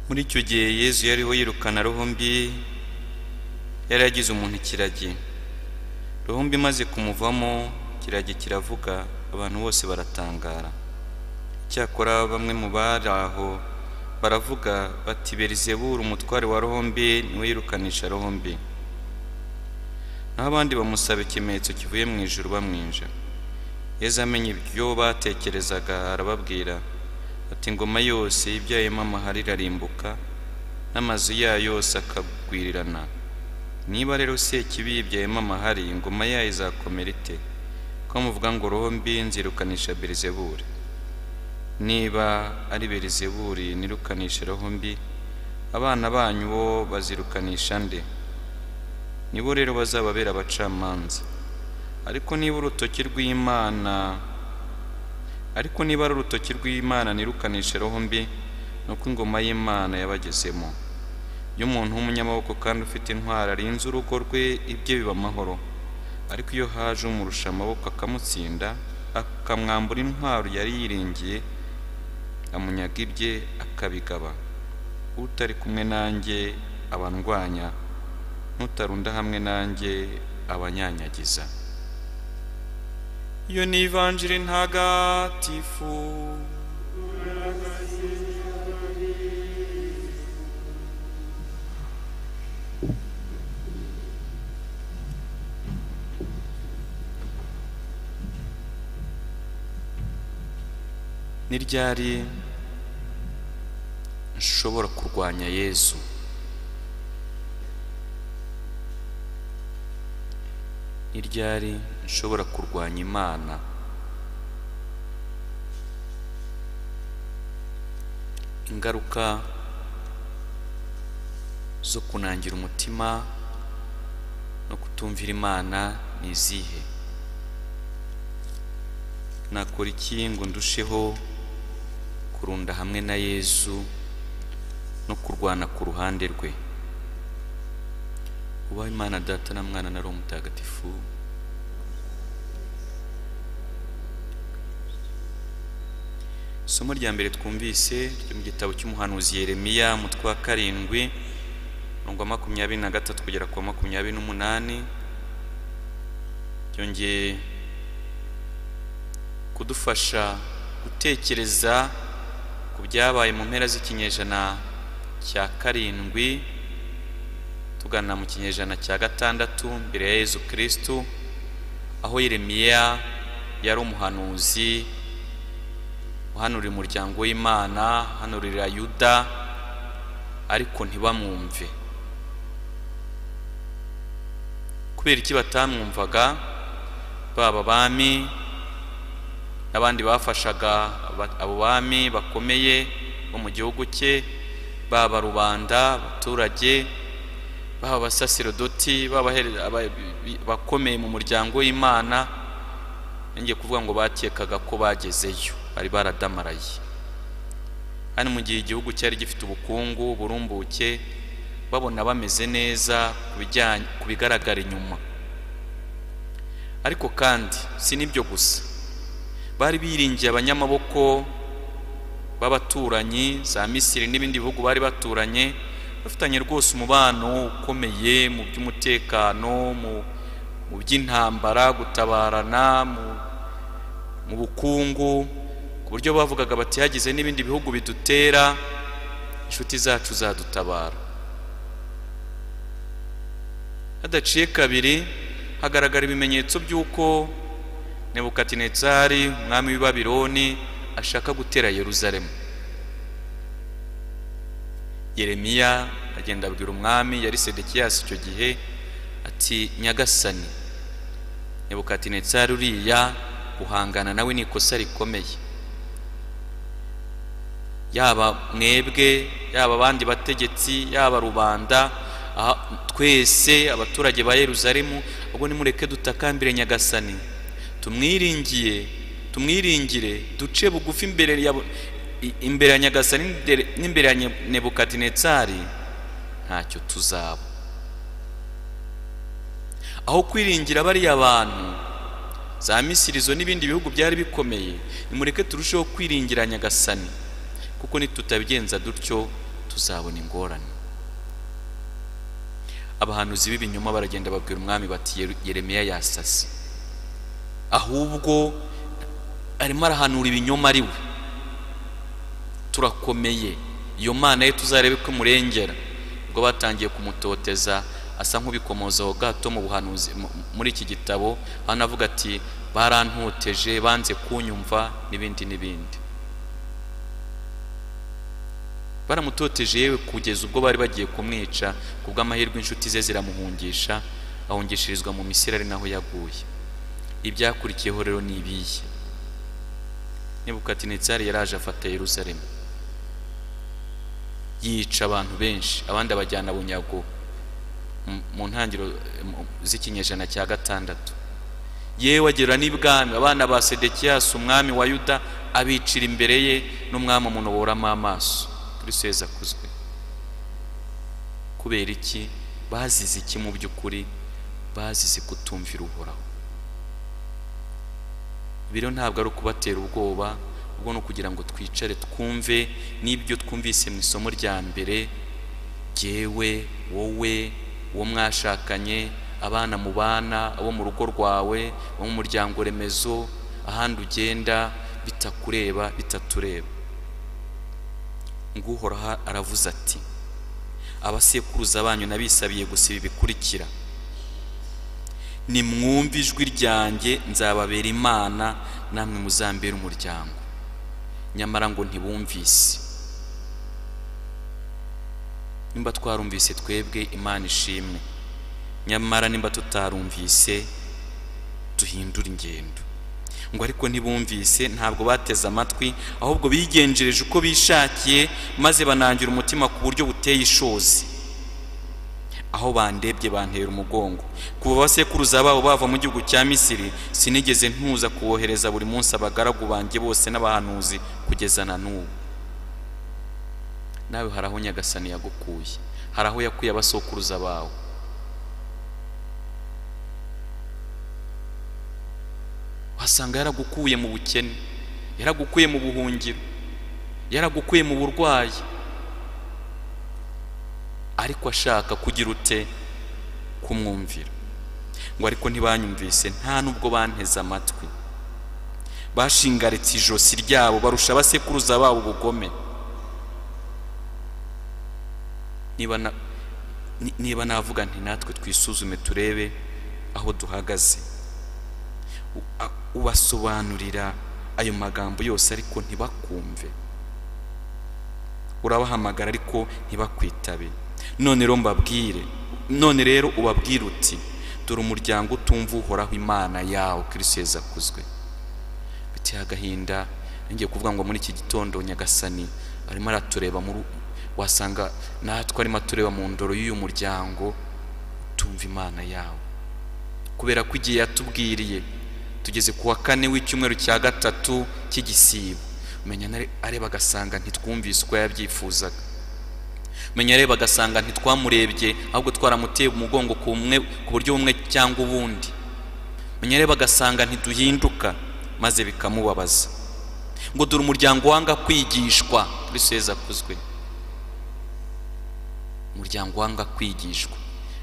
muri icyo gihe yezu yariho yirukana roho mbi yari yagize umuntu ikiragi roho mbi imaze kumuvamo ikiragi kiravuga abantu bose baratangara icyakora bamwe mu bari aho baravuga bati berizebura umutware wa roho mbi niwe yirukanisha roho mbi naho abandi bamusaba ikimenyetso kivuye mu ijuru bamwinja yezu amenya ibyo batekerezaga arababwira ati ingoma yose ibyayemo amahari irarimbuka n'amazu yayo yose akagwirirana niba rero sekibi yibyayemo amahari ingoma yayo izakomera ite ko muvuga ngo roho mbi nzirukanisha berizebure niba ari berizeburi nirukanisha roho mbi abana banyu bo bazirukanisha nde nibo rero bazababera abacamanza ariko niba urutoki rw'imana ariko niba ari urutoki rw'imana nirukanisha roho mbi ni uko ingoma y'imana yabagezemo iyo umuntu w'umunyamaboko kandi ufite intwari arinze urugo rwe ibye biba amahoro ariko iyo haje umurusha amaboko akamutsinda akamwambura intwaro yari yiringiye amunyaga ibye akabigaba utari kumwe nanjye abandwanya n'utarunda hamwe nanjye abanyanyagiza iyo ni ivanjiri ntagatifu ni ryari nshobora kurwanya yezu ni ryari nshobora kurwanya imana ingaruka zo kunangira umutima no kutumvira imana ni izihe nakora iki ngo ndusheho kurunda hamwe na yezu no kurwana ku ruhande rwe ubaho imana data na mwana na roho mutagatifu isomo rya mbere twumvise ryo mu gitabo cy'umuhanuzi yeremiya umutwe wa karindwi umurongo wa makumyabiri na gatatu kugera ku wa makumyabiri n'umunani byongeye kudufasha gutekereza ku byabaye mu mpera z'ikinyejana cya karindwi tugana mu kinyejana cya gatandatu mbere ya yezu kirisitu aho yeremiya yari umuhanuzi uhanurira umuryango w'imana uhanurira yuda ariko ntibamwumve kubera iki batamwumvaga baba bami n'abandi bafashaga abo bami bakomeye bo mu gihugu cye baba rubanda abaturage baba abasaserdoti baba bakomeye mu muryango w'imana ngiye kuvuga ngo bakekaga ko bagezeyo bari baradamaraye hano mu gihe igihugu cyari gifite ubukungu burumbuke babona bameze neza ku bigaragara inyuma ariko kandi si n'ibyo gusa bari biringiye abanyamaboko b'abaturanyi za misiri n'ibindi bihugu bari baturanye bafitanye rwose umubano ukomeye mu by'umutekano mu by'intambara gutabarana mu bukungu ku buryo bavugaga bati hagize n'ibindi bihugu bidutera inshuti zacu zadutabara hadaciye kabiri hagaragara ibimenyetso by'uko nebukatinezari umwami w'i babironi ashaka gutera yeruzalemu yeremiya agenda abwira umwami yari sedekiyasi icyo gihe ati nyagasani nebukatinezari uriya guhangana nawe ni ikosa rikomeye yaba mwebwe yaba abandi bategetsi yaba rubanda twese abaturage ba yeruzalemu ubwo nimureke dutakambire nyagasani tumwiringiye tumwiringire duce bugufi imbere ya imbere ya nyagasani n'imbere ya nebukatinetsari ntacyo tuzaba aho kwiringira bariya bantu za misirizo n'ibindi bihugu byari bikomeye nimureke turusheho kwiringira nyagasani kuko nitutabigenza dutyo tuzabona ingorane abahanuzi b'ibinyoma baragenda babwira umwami bati "Yere- yeremiya yasase ahubwo arimo arahanura ibinyoma ari we turakomeye iyo mana ye tuzarebe ko imurengera ubwo batangiye kumutoteza asa nk'ubikomozaho gato mu buhanuzi mu- muri iki gitabo aho anavuga ati barantoteje banze kunyumva n'ibindi n'ibindi baramutoteje yewe kugeza ubwo bari bagiye kumwica kubw'amahirwe inshuti ze ziramuhungisha ahungishirizwa mu misiri ari naho yaguye ibyakurikiyeho rero ni ibihe nebukatinezari yaraje afata yeruzalemu yica abantu benshi abandi abajyana bunyago mu- mu ntangiriro eh, mu- z'ikinyejana cya gatandatu yewe agera n'ibwami abana ba sedekiyasi umwami wa yuda abicira imbere ye n'umwami umuntu boramo amaso kristo yezu akuzwe kubera iki bazize iki mu by'ukuri bazize kutumvira uhoraho biro ntabwo ari ukubatera ubwoba ubwo ni ukugira ngo twicare twumve n'ibyo twumvise mu isomo rya mbere jyewe wowe uwo mwashakanye abana mu bana abo mu rugo rwawe abo mu muryango remezo ahandi ugenda bitakureba bitatureba nguhoraho aravuze ati abasekuruza banyu nabisabiye gusa ibi bikurikira nimwumve ijwi ryanjye nzababera imana namwe muzambera umuryango nyamara ngo ntibumvise nimba twarumvise twebwe imana ishimwe nyamara nimba tutarumvise duhindure ingendo ngo ariko ntibumvise ntabwo bateze amatwi ahubwo bigenjereje uko bishakiye maze banangira umutima ku buryo buteye ishozi aho bandebye bantera umugongo kuva abasekuruza babo bava mu gihugu cya misiri sinigeze ntuza kubohereza buri munsi abagaragu banjye bose n'abahanuzi kugeza na n'ubu nawe hari aho nyagasani yagukuye hari aho yakuye abasokuruza bawe wasanga yaragukuye mu bukene yaragukuye mu buhungiro yaragukuye mu burwayi ariko ashaka kugira ute kumwumvira ngo ariko ntibanyumvise nta n'ubwo banteze amatwi bashingaritse ijosi ryabo barusha abasekuruza babo ubugome niba na- ni- niba navuga nti natwe twisuzume turebe aho duhagaze U- a- ubasobanurira ayo magambo yose ariko ntibakumve urabahamagara ariko ntibakwitabe none rero mbabwire none rero ubabwire uti dore umuryango utumva uhoraho imana yawo kristo yezu akuzwe biteye agahinda ngiye kuvuga ngo muri iki gitondo nyagasani arimo aratureba muri wasanga natwe arimo atureba mu ndoro y'uyu muryango utumva imana yawo kubera ko igihe yatubwiriye tugeze ku wa kane w'icyumweru cya gatatu cy'igisibo menya nare- areba agasanga ntitwumvise uko yabyifuzaga menya areba agasanga ntitwamurebye ahubwo twaramuteye umugongo ku mwe ku buryo bumwe cyangwa ubundi menya areba agasanga ntiduhinduka maze bikamubabaza ngo dore umuryango wanga kwigishwa kristo yezu akuzwe umuryango wanga kwigishwa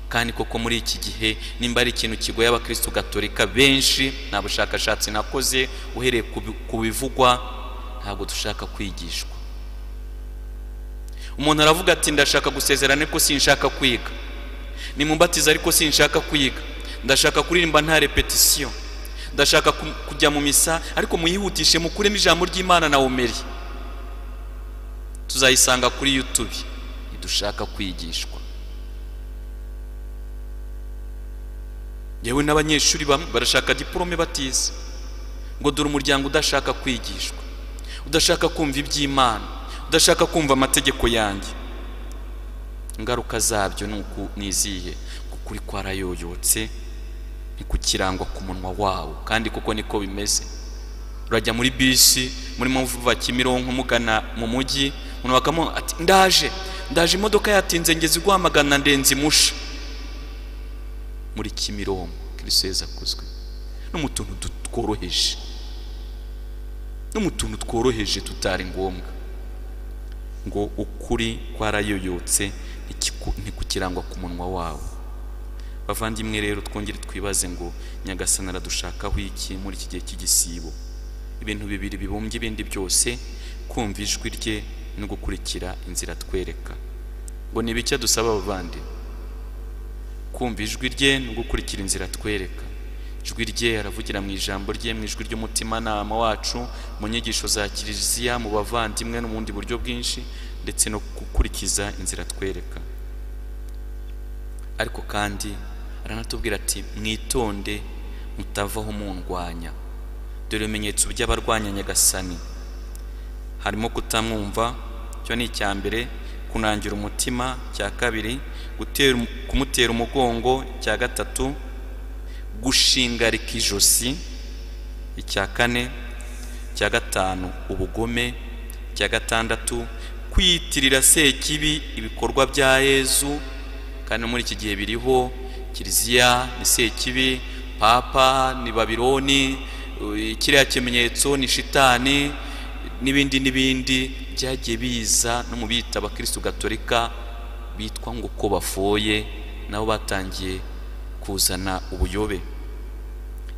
kandi koko muri iki gihe nimba ari ikintu kigoye abakristo gatolika benshi nta bushakashatsi nakoze uhereye ku bi- ku bivugwa ntabwo dushaka kwigishwa umuntu aravuga ati ndashaka gusezerana ariko sinshaka kwiga nimumbatiza ariko sinshaka kwiga ndashaka kuririmba nta repetisiyo ndashaka ku- kujya mu misa ariko muyihutishe mukuremo ijambo ry'imana na omeri tuzayisanga kuri youtube ntidushaka kwigishwa yewe n'abanyeshuri bamwe barashaka diporome batize ngo dore umuryango udashaka kwigishwa udashaka kumva iby'imana udashaka kumva amategeko yanjye ingaruka zabyo ni uku ni izihe Ko ukuri kwarayoyotse ntikukirangwa ku munwa wawo kandi kuko niko bimeze urajya muri bisi murimo muva kimironko mugana mu mujyi umuntu bakamu ati ndaje ndaje imodoka yatinze ngeze iguhamagana ndenze imusha muri kimironko kristo yezu akuzwe no mu tuntu du- tworoheje no mu tuntu tworoheje tutari ngombwa ngo ukuri kwarayoyotse ntikiku- ntikukirangwa ku munwa wawo bavandimwe rero twongere twibaze ngo nyagasani aradushakaho iki muri iki gihe cy'igisibo ibintu bibiri bibumbye ibindi byose kumva ijwi rye no gukurikira inzira atwereka ngo ni bike dusaba abavandi kumva ijwi rye no gukurikira inzira atwereka ijwi rye aravugira mu ijambo rye mu ijwi ry'umutimanama wacu mu nyigisho za kiliziya mu bavandimwe no mu bundi buryo bwinshi ndetse no gukurikiza inzira atwereka ariko kandi aranatubwira ati mwitonde mutavaho mundwanya dore ibimenyetso by'abarwanya nyagasani harimo kutamwumva icyo ni icya mbere kunangira umutima cya kabiri gutera, kumutera umugongo cya gatatu gushingarika ijosi icya kane icya gatanu ubugome icya gatandatu kwiyitirira sekibi ibikorwa bya yezu kandi muri iki gihe biriho kiliziya ni sekibi papa ni babironi u- kiriya kimenyetso ni shitani n'ibindi n'ibindi byagiye biza no mu bita abakristu gatolika bitwa ngo ko bafoye nabo batangiye kuzana ubuyobe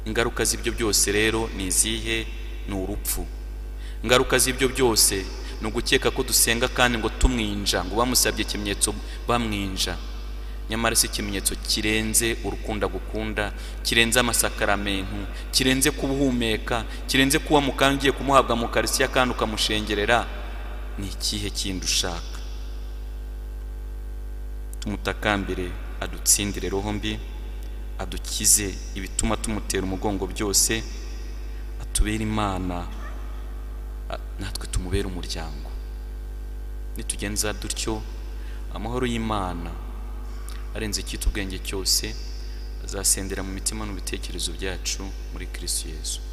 ingaruka z'ibyo byose rero ni izihe ni urupfu ingaruka z'ibyo byose ni ugukeka ko dusenga kandi ngo tumwinja ngo bamusabye ikimenyetso bamwinja nyamara si ikimenyetso kirenze urukunda gukunda kirenze amasakaramentu kirenze kubuhumeka kirenze kuba mu kandi ugiye kumuhabwa mu karisiya kandi ukamushengerera ni ikihe kindi ushaka tumutakambire adutsindire roho mbi adukize ibituma tumutera umugongo byose atubere imana a- natwe tumubere umuryango nitugenza dutyo amahoro y'imana arenze icyitwa ubwenge cyose azasendera mu mitima n'ibitekerezo byacu muri kirisitu yesu